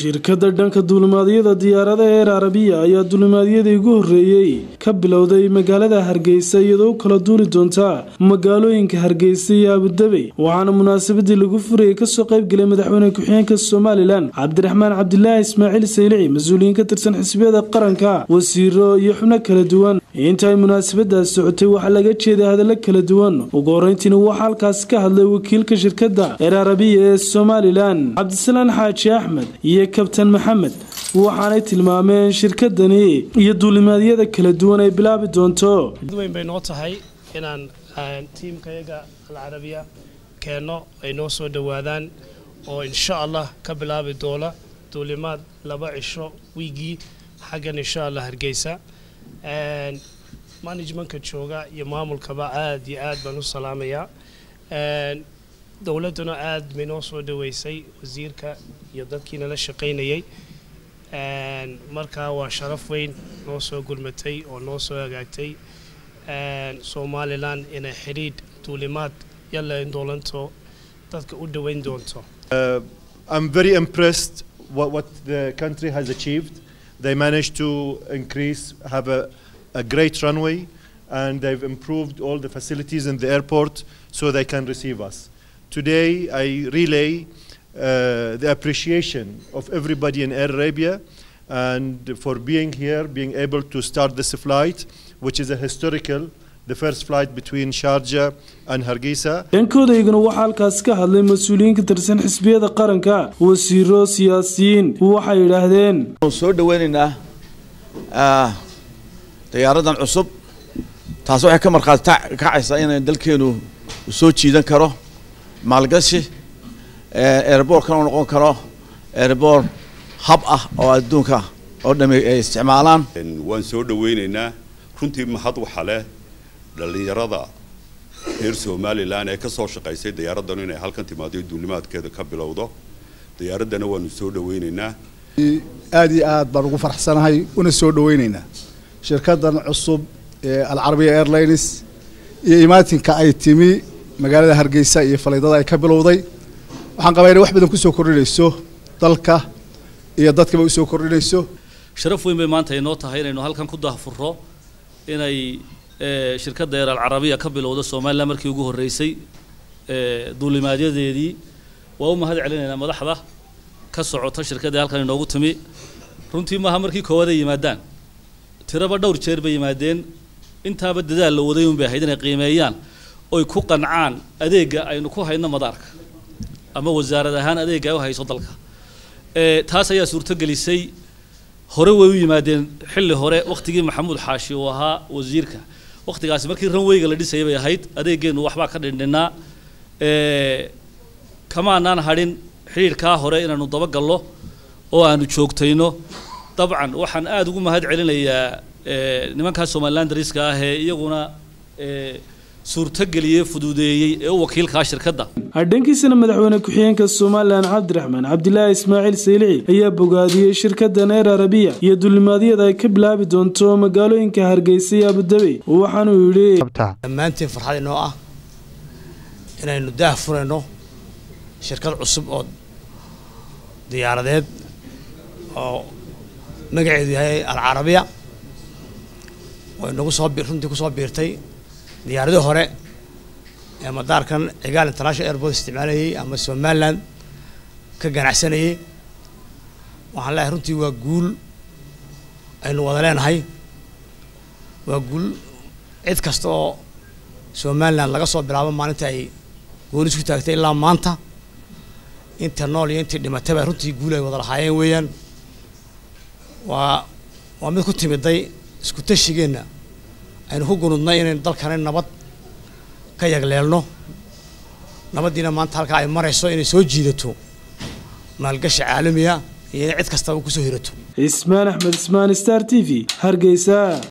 shirkadda dhanka duulimaadyada diyaarada eer arabiya ayaa duulimaadyadii ugu horreeyey ka bilowday magaalada hargeysa iyadoo u kala duuli doonta magaalooyinka hargeysa iyo abudabey waxaana munaasabadii lagu furayay kasoo qaybgelay madaxweyne ku-xigeenka somalilan cabdiraxmaan cabdilaahi ismaaciil saylici mas-uuliyiin ka tirsan xisbiyada qaranka wasiiro iyo xubno kala duwan inta ay munaasabadaas socotay waxaa laga jeeday hadallo kala duwan ugu horreyntiina waxaa halkaas ka hadlay wakiilka shirkadda eer arabiya ee somalilan cabdisalaan xaaji axmed iyo kabtan maxamed waxaanay tilmaameen shirkadani iyo duulimaadyada kala duwan ay bilaabi doonto weyn bay noo tahay inaan tiimkayaga alcarabiya keenno ay noo soo dhowaadaan oo insha allah ka bilaabi doona duulimaad laba cisho wiigii xaggan insha allah hargeysa managementka jooga iyo maamulkaba aad iyo aad baan u salaamayaa dowladduna aad bay noo soo dhaweysay wasiirka iyo dadkii nala shaqaynayay markaa waa sharaf weyn noo soo gulmatay oo noo soo hagaagtay somalilan inay xidhiidh duulimaad yalla indoolanto dadka u dhoweyn doonto I'm very impressed what, what the country has achieved. They managed to increase, have a, a great runway, and they've improved all the facilities in the airport so they can receive us. Today, I relay uh, the appreciation of everybody in Air Arabia and for being here, being able to start this flight, which is a historical, the first flight between Sharjah and Hargeisa. dhankooda iyaguna waxaa halkaas ka hadlay mas-uuliyiin ka tirsan xisbiyada qaranka wasiiro siyaasiyiin waxay yidhaahdeen soo dhaweynaynaa diyaaradan cusub taas waxay ka markhaati kacaysaa inay dalkeenu soo jiidan karo maalgashi airboortkana u noqon karo airboort hab ah oo adduunka oo dhami ay isticmaalaan waan soo dhaweynaynaa runtii mahad waxa leh dhallinyarada reer somalilan ee ka soo shaqaysay diyaaraddan inay halkan timaado duulimaadkeeda ka bilowdo diyaaraddana waanu soo dhaweynaynaa aad iyo aad baan ugu faraxsanahay una soo dhaweynaynaa shirkaddan cusub ee alcarabiya airlines iyo imaatinka ay timi magaalada hargeysa iyo falaydada ay ka bilowday waxaan qabaa inay wax badan kusoo kordhinayso dalka iyo dadkaba usoo kordhinayso sharaf weyn bay maanta inoo tahay inaynu halkan ku daahfurro inay shirkadda eer alcarabiya ka bilowda somalilan markii ugu horreysay duulimaadyadeedii waa u mahad celinaynaa madaxda ka socota shirkaddii halkan inoogu timi runtii maaha markii koowaad ay yimaadaan tiraba dhowr jeer bay yimaadeen intaaba dadaal la waday un bay ahayd inay qiimeeyaan oy ku qancaan adeegga aynu ku hayno madaarka ama wasaarad ahaan adeegga ay u hayso dalka taas ayaa suurtogelisay hore way u yimaadeen xilli hore wakhtigii maxamuud xaashi uu ahaa wasiirka wakhtigaasi markii ranweyga la dhisayay bay ahayd adeeggeennu waxbaa ka dhindhinnaa kamaanaan hadhin xidhiidhkaa hore inaanu dabagallo oo aanu joogtayno dabcan waxaan aada ugu mahad celinayaa nimankaa somalilan dariska ah ee iyaguna suurtogeliyey fududeeyey ee u wakiilkaa shirkadda dhankiisana madaxweyne ku-xigeenka somalilan cabdiraxmaan cabdilaahi ismaaciil saylici ayaa bogaadiyey shirkaddan eer arabiya iyo duulimaadyada ay ka bilaabi doonto magaalooyinka hargeysa iyo abudabey waxaanuu yidhi dhammaantiin farxad inoo ah inaynu daah furayno shirkad cusub oo diyaaradeed oo magaceedu yahay alcarabiya oo inagu soo runtii kusoo biirtay diyaaradii hore ee madaarkan cigaal international airport isticmaalayay ama somaliland ka ganacsanayay waxaan leeyahay runtii waa guul aynu wada leenahay waa guul cid kasta oo somaliland laga soo bilaabo maalinta ay goonis ku taagtay ilaa maanta inta nool iyo intii dhimatayba runtii guul ay wada lahaayeen weeyaan waa waa mid ku timiday isku tashigeenna aynu ku gunudnay inaynu dalkana nabad ka yagleelno nabaddiina maanta halkaa ay marayso inay soo jiidato maalgashi caalamiya iyo inay cid kastaba kusoo hirato ismaan axmed ismaan star t v hargeysa